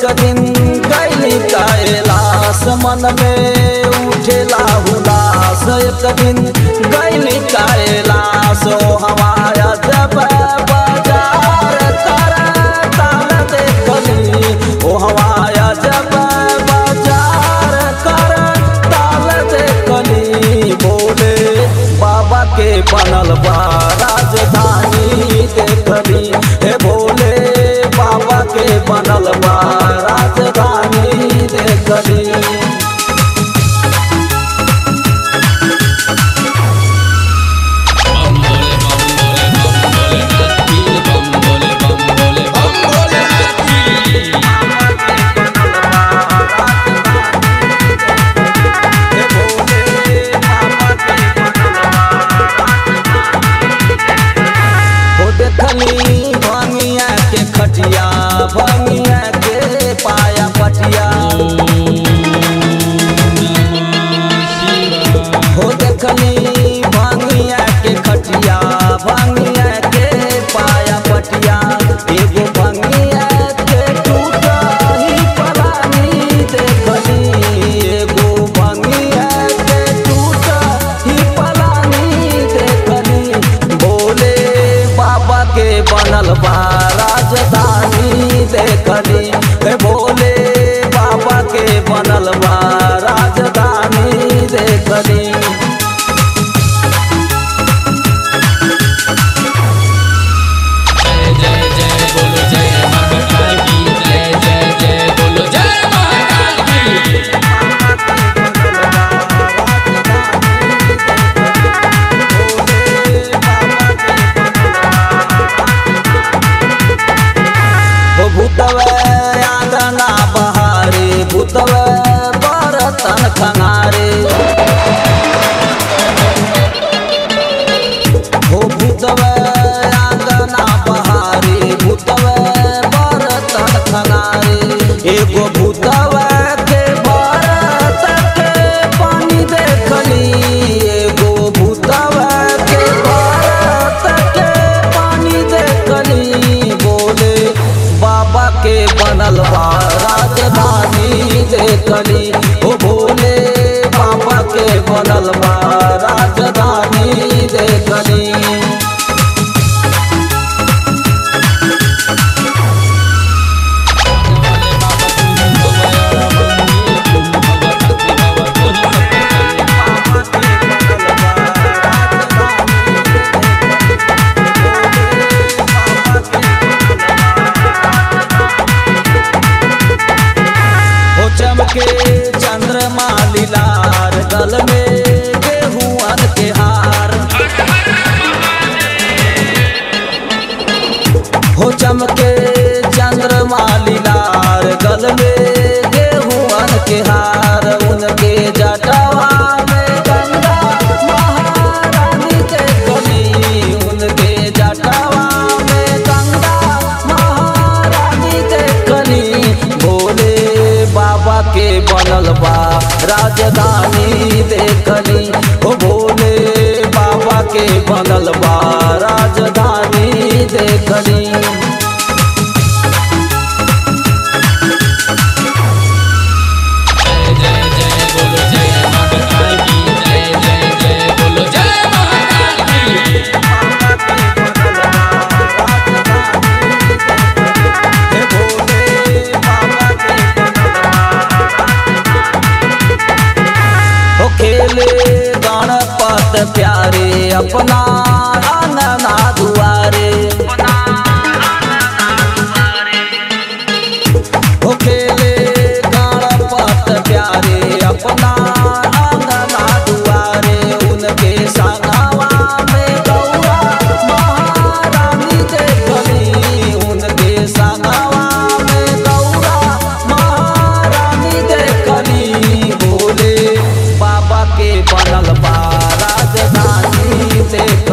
एक दिन गैली कैलाश मन में उठेला हुलास एक दिन गैली कैलाश ओ हमारा जब बाजार कर ताल देखली ओ हमारा जब बाजार कर ताल देखली बोले बाबा के बनल बा राजधानी देखली हे भोले बाबा के बनल बा राजधानी देखली बम भोले बम भोले बम भोले नाथी बम भोले बम भोले बम भोले नाथी हो देखली भंगिया के खटिया भंगिया के पाया पटिया हो देखली भंगिया के खटिया भंगिया के पाया पटिया एगो भंगिया के टूटा ही पलानी देखली एगो भंगिया के टूटा ही पलानी देखली बोले बाबा के बनल बा राजधानी देखली हे भोले बाबा के बनल बा राजधानी देखली जय जय जय बोलो जय महाकाल की जय जय जय बोलो जय महाकाल की हो भूतवे आंगना बहारे भूतवे बरतन खनारे हो भूतवे आंगना बहारे भूतवे बरतन खनारे एगो भूतवे के बरत के पानी देखली एगो भूतवे के बरत के पानी देखली बोले बाबा के बनल बा राजधानी देखली ओ भोले बाबा के बनल बा राजधानी देखली भोले बाबा तुम हो गया बंदी तुम भगवती बाबा तुम सब हो चमके चंद्रमा लीलार गल में गेहुअन के हार हो चमके चंद्रमा लीलार गल में गेहुअन के हार उनके जटवा में गंगा महारानी के कली उनके जटवा में गंगा महारानी के कली भोले बाबा के बनल बा राजधानी देखली ओ भोले बाबा के बनल बा राजधानी देखली जय जय जय बोलो जय महाकाल की जय जय जय बोलो जय महाकाल की हो खेले गणपत प्यारे अपना अंगना दुआरे हो खेले गणपत प्यारे अपना अंगना दुआरे उनके संगवा में गौरा महारानी देखली उनके संगवा में गौरा महारानी देखली बोले बाबा के बनल बा राजधानी देख